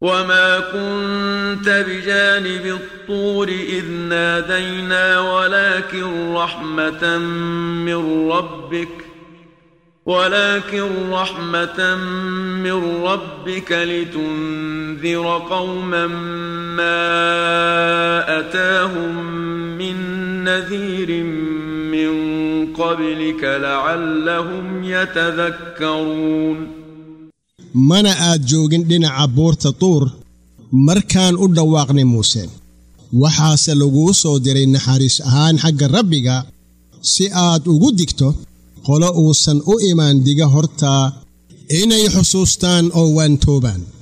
وما كنت بجانب الطور إذ نادينا ولكن رحمة من ربك ولكن رحمة من ربك لتنذر قوما ما أتاهم من نذير من قبلك لعلهم يتذكرون mana aad joogin dhinaca buurta tuur markaan u dhawaaqnay muuse waxaase laguu soo diray naxariis ahaan xagga rabbiga si aad ugu digto qolo uusan u imaan diga hortaa inay xusuustaan oo waantoobaan